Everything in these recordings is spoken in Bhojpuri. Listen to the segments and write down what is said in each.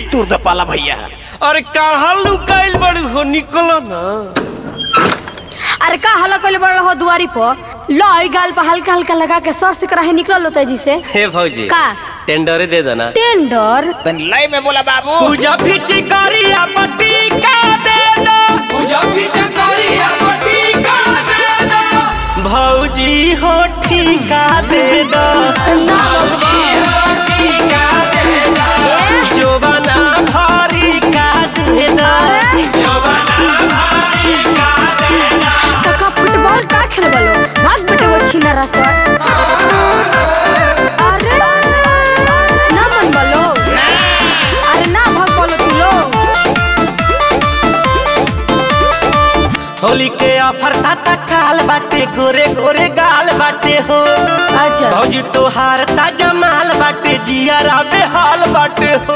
तुर द पाला भैया अरे कहाँ लुकाइल बड़ी हो निकलो ना अरे का हल्ला कइले बड़ हो दुआरी पर लो ई गाल पर हल्का हल्का लगा के सर से कराहे निकल लो तेजी से हे भौजी का टेंडरे दे देना टेंडर तन लय में बोला बाबू पूजा फिची करिया पट्टी का दे दो भौजी हो ठीका दे दो जोबना भारी का दे दो काका फुटबॉल का खेल बलो भाग बेटे वो छीना रसवा अरे ना मन बलो अरे ना भाग बोलो तू लोग होली के ऑफर ताता काल बाटे गोरे गोरे गाल बाटे हो अच्छा भौजी तोहार ताजा माल बाटे जिया राबे हाल बाटे हो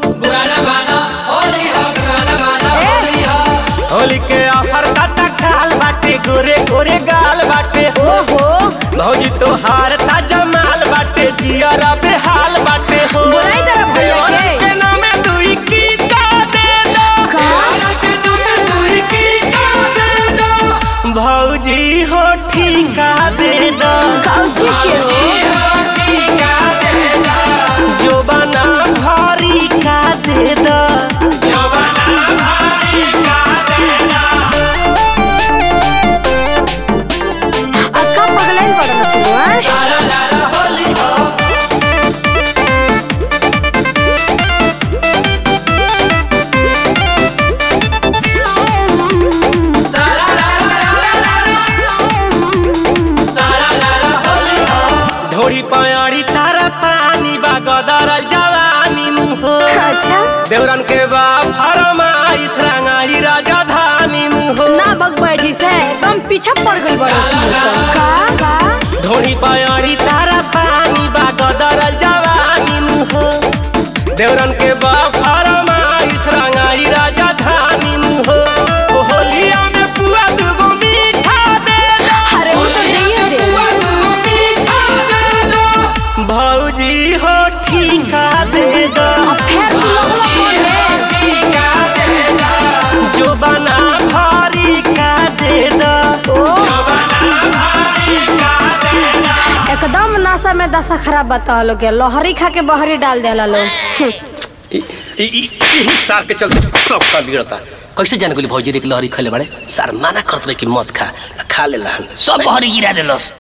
होली के ऑफर ताता काल बाटे गोरे गोरे गाल बाटे हो ओहो भौजी तोहार ताजा माल बाटे जिया राबे हाल बाटे हो बोलाई तेरा भैया के के नामे दुई की का दे दो का भौजी हो ठीका दे दो काउची के हो जो बना भारी का दे दो अक्का पगलाइन पड़ ना तू हैं? ढोरी पयाड़ी तारा पानी बा गदर जवानी मुहो अच्छा देवरन के बा फरमाई रंगाई राजधानी मुहो ना बगबै जी से एकदम पीछे पड़ गई बड़ो का का ढोरी पयाड़ी तारा पानी बा गदर जवानी मुहो देवरन के बा फरमाई रंगाई राजधानी मुहो ओ होलिया में पुआ दुगो मीठा दे दो अरे वो तो नहीं दे भौजी हो ठीका दे दो अब फिर तू लगला बोले जो बना भारी का दे दो ओ एकदम नशा में दशा खराब बता लोग के लोहरी खा के बहरी डाल देला लोग सार के चलते सब का बिगड़ता कैसे जान गोली भौजी रे के लहरी खले बड़े सार माना करत रहे कि मत खा खा ले सब बहरी गिरा देलस